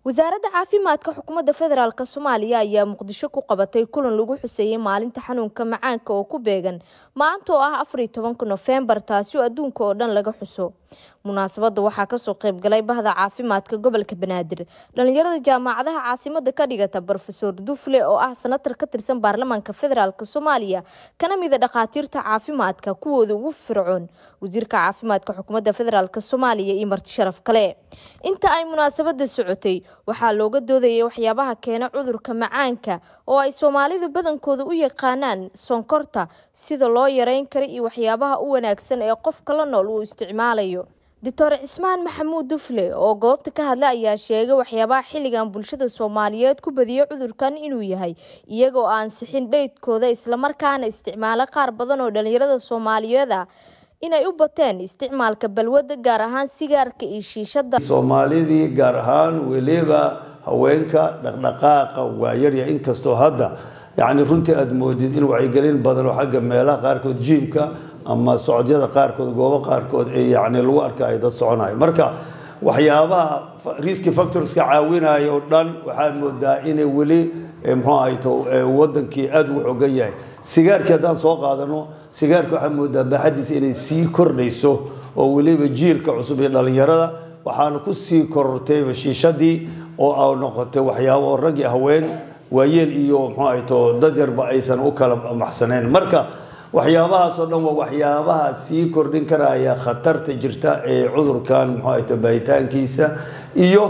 wasaaradda caafimaadka xukuumadda federaalk soomaaliya ayaa muqdisho ku qabatay kulan lagu xuseeyey maalinta xanuunka macaanka oo ku beegan maanta oo ah afariyo tobanka nofembar taasi oo adduunka oo dhan laga xuso munaasabadda waxaa kasoo qayb galay bahda caafimaadka gobolka banaadir dhalinyarada jaamacadaha caasimada ka dhigata rofeor dufle oo ah sanatar ka tirsan baarlamaanka federaalk soomaaliya kana mida dhakhaatiirta caafimaadka kuwooda ugu fircoon wasiirka caafimaadka xukuumadda federaalk soomaaliya iyo marti sharaf kale inta ay munaasabada socotay waxaa looga doodayay waxyaabaha keena cudurka macaanka oo ay soomaalidu badankooda u yaqaanaan sonkorta sida loo yareyn kara iyo waxyaabaha u wanaagsan ee qofka la nool uu isticmaalayo doctor cismaan maxamuud dufle oo goobta ka hadla ayaa sheegay waxyaabaha xilligan bulshada soomaaliyeed ku badiyay cudurkan inuu yahay iyagoo aan sixin dheydkooda islamarkaana isticmaalo qaar badan oo dhalinyarada soomaaliyeed ah inay u bateen isticmaalka balwadda gaar ahaan sigaarka iyo shiishada soomaalidii gaar ahaan weliba haweenka dhaqdhaqaaqa waa yarya inkastoo hadda yacni runtii aada moodid in wacyigelin badan oo xagga meelaha qaarkood jiimka ama socodyada qaarkood goobo qaarkood ee yacni lagu arkayo dad soconayo marka waxyaabaha riski factorska caawinaya oo dhan waxaad moodaa inay weli muxuu ahayto wadankii aada ugu xogan yahay sigaarkii haddaan soo qaadano sigaarka waxaad moodaa baaxadiisa inay sii kordhayso oo weliba jiilka cusub iyo dhalinyarada waxaana ku sii korortayba shiishadii oo a noqotay waxyaabo rag iyo haween waayeel iyo muxuu ahayto dad yarba aysan u kala maxsanayn marka waxyaabahaas oo dhan waa waxyaabaha sii kordhin karaya khatarta jirta ee cudurkan muxuu ahayto baahitaankiisa iyo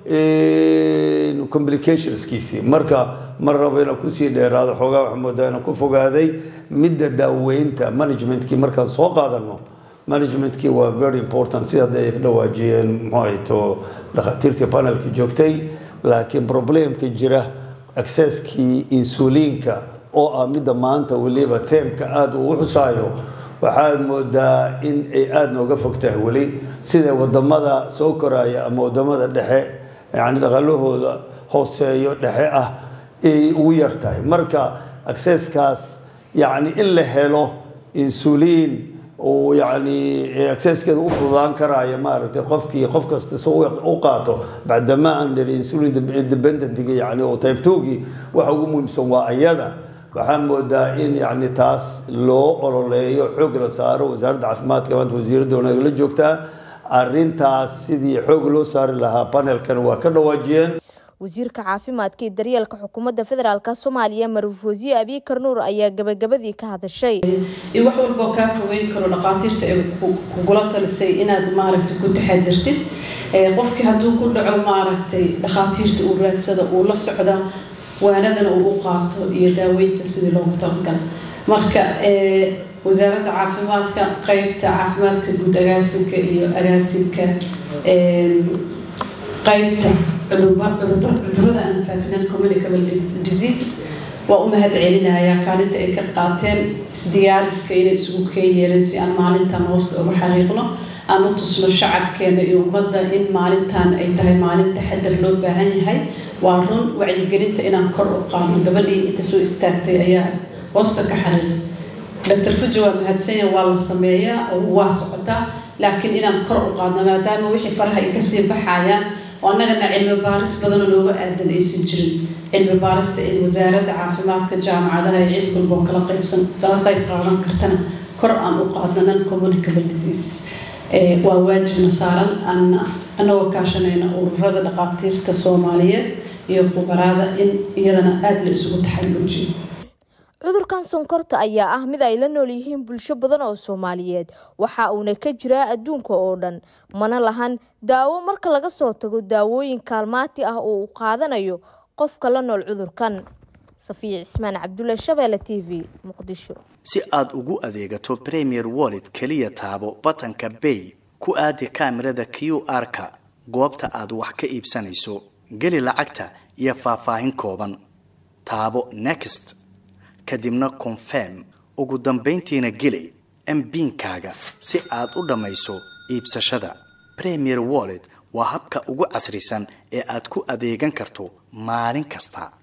complicationskiisii marka mar rabo inaan kusii dheeraado xoogaa waxaa moodaa inaan ku fogaaday midda daaweynta managementkii markaan soo qaadano managementkii waa very important sida hadda ay dhawaajiyeen muxuu ahayto dhakhaatiirtii panelka joogtay laakiin problemka jira accesskii insuliinka oo ah midda maanta weliba teemka aada uu xusaayo waxaad moodaa in ay aada nooga fog tahay weli sida wadamada soo koraya ama wadamada dhexe yani dhaqalahooda hooseeyo dhexe ah ay ugu yar tahay marka accesskaas yani in la helo insuliin uu yani accesskeeda u fududaan karaya maaragtay qofkii qof kasta si u qaato bacdama aan dhiri insulin dependentiga yani oo type two-gii waxa ugu muhiimsan waa ayada waxaan moodaa in yani taas loo ololeeyo xoog la saaro wasaaradda caafimaadka maanta wasiiradda wanaag la joogtaa arintaas sidii xoog loo saari lahaa panelkan waa ka dhawaajiyeen wasiirka caafimaadka iyo daryeelka xukuumadda federaalk soomaaliya maruf wasiir abiikar nuur ayaa gabagabadii ka hadashay iyo wax walboo kaa fogeyn karo dhaqaatiirta ay kugula talisay inaad maaragtay ku taxadirtid qofkii hadduu ku dhaco maaragtay dhakhaatiirta uu raadsada uu la socda waanadana uu u qaato iyo daaweynta sidii loogu talagalay marka wasaaradda caafimaadka qeybta caafimaadka guud agaasinka iyo agaasinka qeybta cudurada aan faafinaan communicable diseases waa u mahad celinayaa kaalinta ay ka qaateen isdiyaariska inay isugu keen yeeleen si aan maalintan hoosta uga xariiqno aan u tusno shacabkeena iyo ummadda in maalintan ay tahay maalin taxadar loo baahan yahay waa run wacyigelinta inaan kor u qaadno gabadhii inta soo istaagtay ayaa hoosta ka xariiqay doctor fuji waa mahadsanya waa la sameeyaa oo waa socotaa laakiin inaan kor u qaadno maadaama wixii faraha ay kasii baxayaan oo annagana cilmi baaris badanoo looga aadan aysan jirin cilmi baarista in wasaaradda caafimaadka jaamacadaha iyo cid walboo kala qaybsan kala qayb qaadan kartana kor aan u qaadno non communicable diseases waa waajibna saaran anagoo kaashanayna ururada dhaqaatiirta soomaaliyeed iyo khubaraada in iyadana aada la isugu taxalluujiyo cudurkan sonkorta ayaa ah mid ay la nool yihiin bulsho badan oo soomaaliyeed waxa uuna ka jiraa adduunka oo dhan mana lahan daawo marka laga soo tago daawooyin kaalmaati ah oo uu qaadanayo qofka la nool cudurkan safiya cismaan cabdulle shabeelle t v muqdisho si aad ugu adeegato premier wallet keliya taabo batanka bay ku aadi kaamirada q r-ka goobta aad wax ka iibsanayso geli lacagta iyo faahfaahin kooban taabo next kadibna confirm ugu dambayntiina geli mbiinkaaga si aad u dhammayso iibsashada premier wallet waa habka ugu casrisan ee aad ku adeegan karto maalin kasta